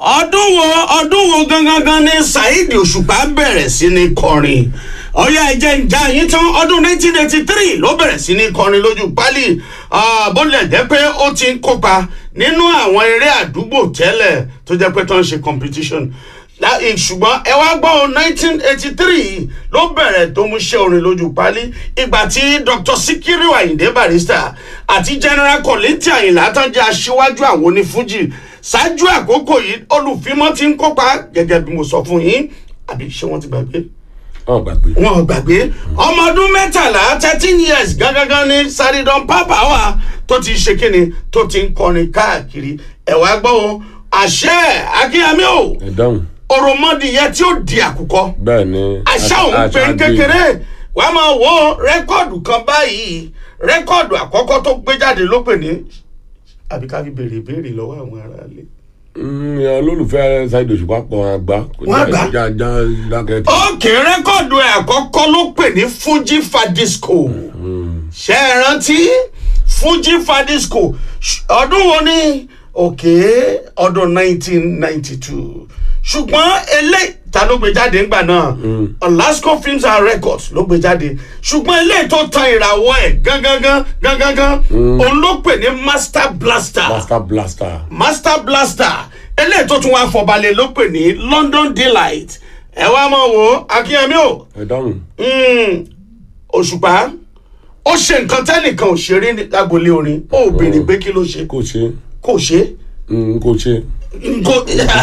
ọdún wo ọdún wo gangan gan ni saheed òṣùpá bẹ̀rẹ̀ sí ní kọrin ọyá ẹ̀jẹ̀ ìjà yín tán ọdún 1983 ló bẹ̀rẹ̀ sí ní kọrin lójú pálí bó lẹ̀ jẹ́ pé ó ti ń kópa nínú àwọn eré àdúgbò tẹ́lẹ̀ tó jẹ́ pé tó ń ṣe competition ṣùgbọ́n ẹ wá gbọ́ 1983 ló bẹ̀rẹ̀ tó mú ṣe orin lójú pálí ìgbà tí dr sikiru ayinde barrister àti general kọ́lẹ́tì àyìnlá tán jẹ́ aṣíwájú àwọn onífújì ṣáájú àkókò yìí olùfimọ́ ti ń kópa gẹ́gẹ́ bí mo sọ fún yín àbí ṣé wọ́n ti gbàgbé ọ gbàgbé. wọn ò gbàgbé ọmọ ọdún mẹ́tàlá thirteen years gangan ní saridon papa wa tó ti ṣe kíni tó ti ń kọrin káàkiri ẹ̀ wá gbọ́ o àṣẹ akínyàmí o ẹ dáhùn. òròmọdìyẹ tí ó di àkùkọ bẹ́ẹ̀ ni. àṣà òun pé ń kékeré wàá máa wo rẹ́kọ̀dù kan báyìí rẹ́kọ̀dù àkọ́kọ́ tó gbé jáde ló pè ní àbí ká fi béèrè ìbéèrè lọ́wọ́ àwọn aráalé. ìyẹn olólùfẹ́ ṣáìdì òṣùpá pọ̀ àgbà. Wọ́n àgbà. já já dákẹ́ tí. ókè rẹ́kọ̀dù ẹ̀ àkọ́kọ́ ló pè ní fuji fadisco ṣe é rántí fuji fadisco Ṣ- ọdún wo ni òkè ọdún 1992 ṣùgbọ́n eléyìí ta ló gbé jáde ńgbà náà olasco films and records ló gbé jáde ṣùgbọ́n eléyìí tó tan ìràwọ̀ ẹ̀ gangan gangan òun ló pè ní master blaster blaster blaster. master blaster eléyìí tó tún wá fọbalẹ̀ ló pè ní london delight ẹ wá mọ̀ wò akínyẹmí o ẹ dáhùn. mm, òṣùpá ó ṣe nǹkan tẹ́nìkan ò ṣeré ní agboolé orin ó béèrè pé kí ló ṣe kò ṣe kò ṣe mm, kò ṣe. nko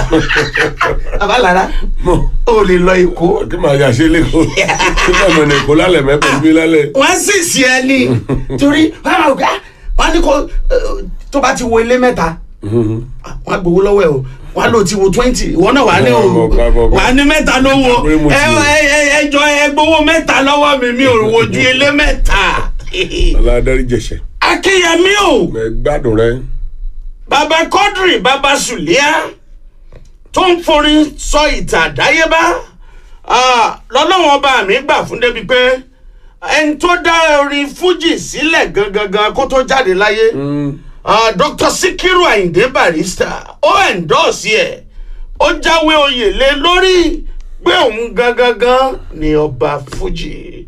abalara mọ ó lè lọ èkó kí màá yà ṣe lẹ́kọ̀ọ́ kí màá mọ̀ ní èkó lálẹ́ mẹ́pẹ́ bí lálẹ́. wọ́n sì sí ẹ ní torí wọ́n á máa gbà wọ́n á ní kó eh, tó bá ti wo ilé mẹ́ta wọ́n á gbowó lọ́wọ́ ẹ̀ o wọ́n á lò ti wo twenty ìwọ náà wà á ní o Bọ̀, bọ̀, bọ̀, bọ̀. wà á ní mẹ́ta ló wo Àbúrò mo ti ẹ wò. ẹ- ẹ- ẹ jọ ẹ gbowó mẹ́ta lọ́wọ́ mi mi ò wojú ilé mẹ́ta aládàrí jẹ̀ṣẹ̀. akínyẹmí o ẹ gbádùn rẹ. baba kọ́dìrì baba sùlíà tó ń forin sọ ìtàn àdáyébá ah, lọ́lọ́wọ́n ọba mi gbà fún débi pé ẹni tó dá orin fújì sílẹ̀ gangan kó tó jáde láyé ah, dr sikiru ayinde barrister ó ẹ̀ńdọ́ọ̀sì ẹ̀ ó jáwé oyè lé lórí pé òun gangan ni ọba fújì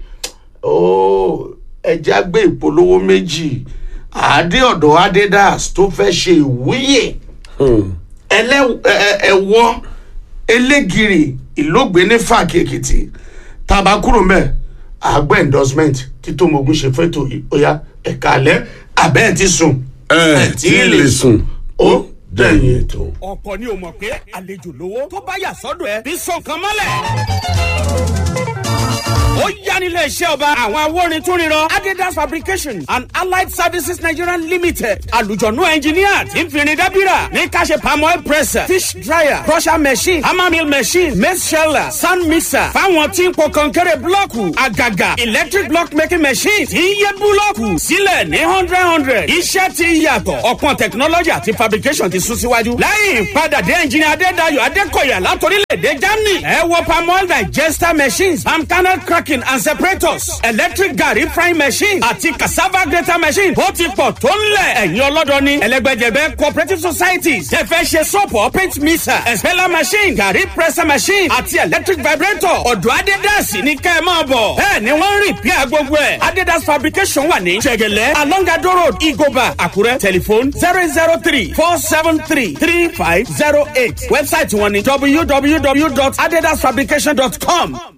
ó ẹja gbé ìpolówó méjì àádé ọ̀dọ̀ adidas tó fẹ́ ṣe ìwúyè ẹlẹ́- ẹ- ẹ- ẹ̀wọ́ elégiri ìlógbé ní fàákì èkìtì tàbá kúrò mẹ́ àgbẹ̀ endorsement títọ́ mogun ṣe fẹ́tò yìí ó yá ẹ̀ka alẹ́ abẹ́ ẹ̀ ti sùn ẹ tí ì lè sùn. ó dẹ̀yìn ètò. ọ̀pọ̀ ni o mọ̀ pé àlejò lówó tó bá yà sọ́dọ̀ ẹ bí sọ nǹkan mọ́lẹ̀. ó yá nílé iṣẹ́ ọba àwọn awórin tún ríran adidas fabrication and allied services nigeria limited àlùjọ̀nù engineer tí ń fìrìn dábìrà ní ká ṣe palm oil presser fish dryer crusher machine hammer mill machine maize sheller sand mixer fáwọn tí ń po kọ̀ǹkẹ́rẹ́ búlọ́ọ̀kù àgàgà electric block making machine tí ń yẹ búlọ́ọ̀kù sílẹ̀ ní hundred hundred iṣẹ́ ti yàtọ̀ ọ̀pọ̀n technology àti fabrication ti sún síwájú lẹ́yìn ìpadàdé engineer adédayọ̀ adékọ̀yà látòrílẹ̀-èdè germany ẹ wọ palm oil digester machines palm kernel cracking and separators electric garri frying machine àti cassava grater machine ó ti pọ̀ tó ń lẹ̀ ẹ̀yin ọlọ́dọọni ẹlẹ́gbẹ́jẹ̀bẹ́ cooperative societies tẹ fẹ́ ṣe soap or paint mixer expeller machine garri presser machine àti electric vibrator ọ̀dọ̀ adédàsí ní kẹ́ ẹ máa bọ̀ bẹ́ẹ̀ ni wọ́n ń rìn pí gbogbo ẹ̀ adédàs fabrication wà ní jẹ̀gẹ̀lẹ́ alongado road igoba àkúrẹ́ telephone zero zero three four seven three three five zero eight website wọn ni www.adedasfabrication.com